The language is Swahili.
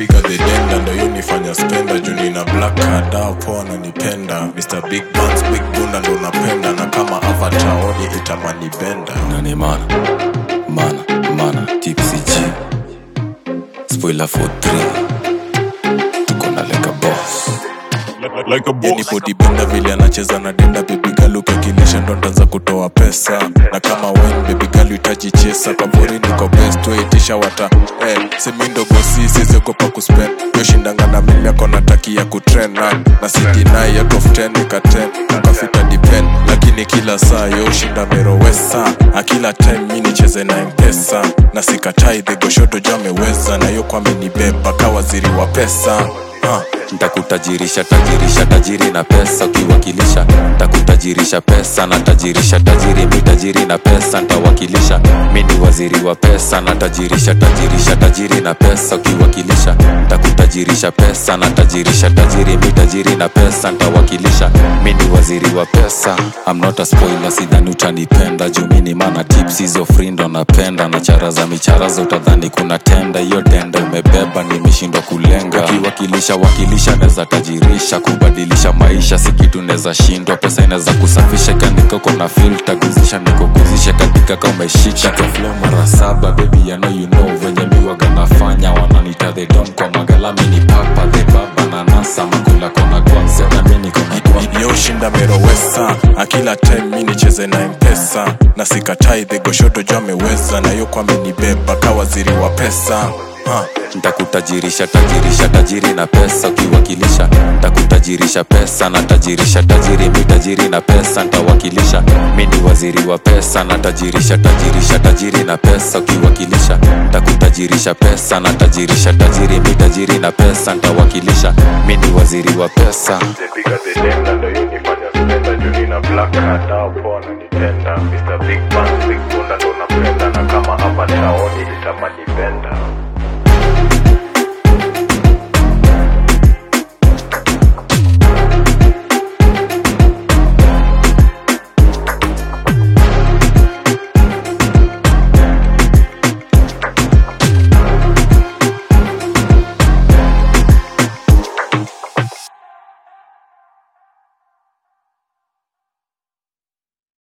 bigger the denda ndo hiyo nifanya spenda juu nina black card au poa ananipenda Mr Big Buns Big Bunda ndo napenda na kama avatar oni itamani benda nani mana mana mana tipsy g spoiler for 3 tuko na leka boss like a boss. body benda vile anacheza na denda bebigalu ukakilisha ndo ndanza kutoa pesa na kama wine bebigalu itaji chesa kaburi niko best waitisha wata eh, semindogosi siziogopa kuspend yoshindanga na mimi ako natakia kutren na na sidinai out of 10 nika 10 ukafika depend lakini kila saa yoshinda merowesa akila time mi nicheze na mpesa na sikatai dhegoshoto jo ameweza na yo kwamenibeba ka waziri wa pesa uh. ntakutajirisha tajirisha tajiri na pesa ukiwakilisha ntakutajirisha pesa na tajirisha tajiri mi tajiri na pesa ntawakilisha mi ni waziri wa pesa na tajirisha tajirisha tajiri na pesa ukiwakilisha ntakutajirisha pesa na tajirisha tajiri mi tajiri na pesa ntawakilisha mi ni waziri wa pesa I'm not a spoiler sidhani utanipenda juu mi ni mana tips hizo frindo napenda na chara za micharaza utadhani kuna tenda hiyo tenda umebeba nimeshindwa kulenga ukiwakilisha wakilisha neza tajirisha kubadilisha maisha si kitu neza shindwa pesa inaweza kusafisha kaandika uko na filta guzisha nikoguzisha katika ka umeshika flow mara saba baby ya know you know venye miwaga nafanya wananita the don kwa magalami ni papa the baba na nasa makula kona kwanza na mi niko na kwa yoshinda merowesa akila time mi nicheze na mpesa na sikatai dhegoshoto jo ameweza na yo kwamenibeba ka waziri wa pesa uh. ntakutajirisha tajirisha tajiri na pesa ukiwakilisha ntakutajirisha pesa na tajirisha tajiri mi tajiri na pesa ntawakilisha mi ni waziri wa pesa na tajirisha tajirisha tajiri na pesa ukiwakilisha ntakutajirisha pesa na tajirisha tajiri mi tajiri na pesa ntawakilisha mi ni waziri wa pesa Piga the denda ndo hiyo nifanya spenda juu nina black card au poa ananipenda Mr Big Buns Big Bunda ndo napenda na kama avatar oni itamani benda